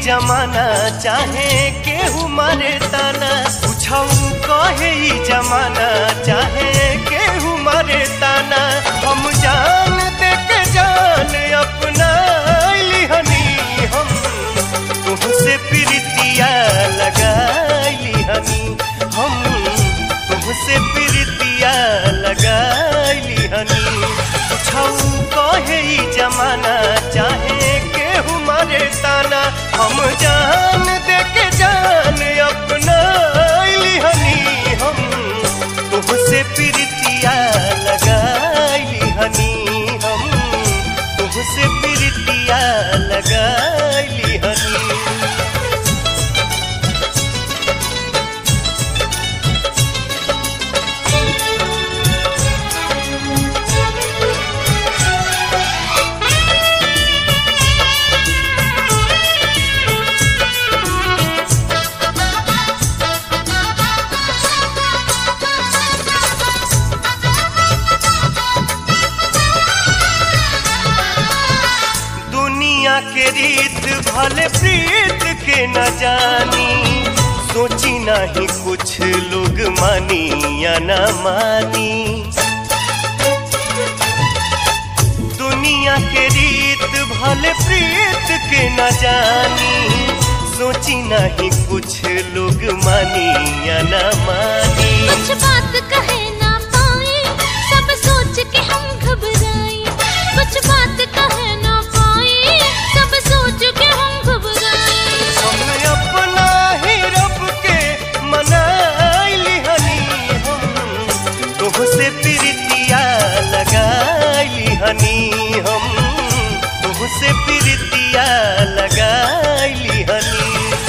जमाना चाहे केहू मारे ताना पूछऊ कहे ई जमाना चाहे केहू मारे ताना हम जान दे के जान अपना लिहनी हम तुमसे प्रीतिया लगाई हनी हम तुमसे प्रीतिया लगाई हनी पूछऊ कहे ई जमाना चाहे केहू मारे ताना हम जान दे के जान अपना लिहनी हम तुमसे प्रीतिया लगाई हनी हम तुमसे प्रीतिया लगाई हनी दुनिया के रीत भले प्रीत के न जानी सोची नहीं कुछ लोग मानी या न मानी दुनिया के रीत भले प्रीत के न जानी सोची नहीं कुछ लोग मानी या न मानी कुछ बात कहे ना पाए सब सोच के हम घबराए कुछ बात कहे ना पाए सब सोच के हम घबराए हम अपना ही रब के मनाइली हनी हम तुमसे प्रीतिया लगाइली हनी हम तुमसे प्रीतिया लगाइली हनी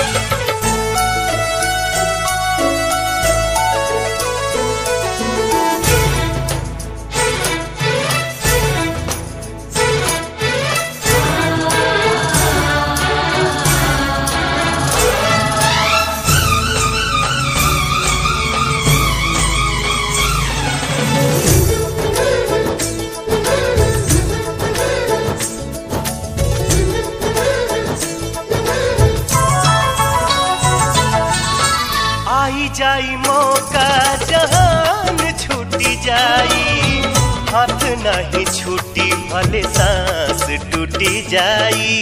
आई जाई मौका जहान छूटी जाई हाथ नहीं छूटी भले सांस टूटी जाई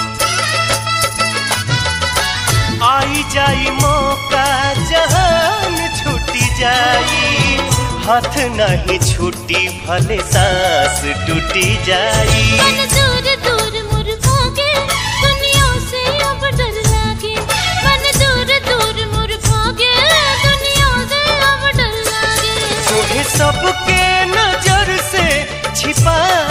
आई जाई मौका जहान छूटी जाई हाथ नहीं छूटी भले सांस टूटी जाई मन दूर दूर मुर भागे दुनिया से अब डर लागे मन दूर दूर मुर भागे दुनिया से अब डर लागे तोहे सबके नजर से छिपा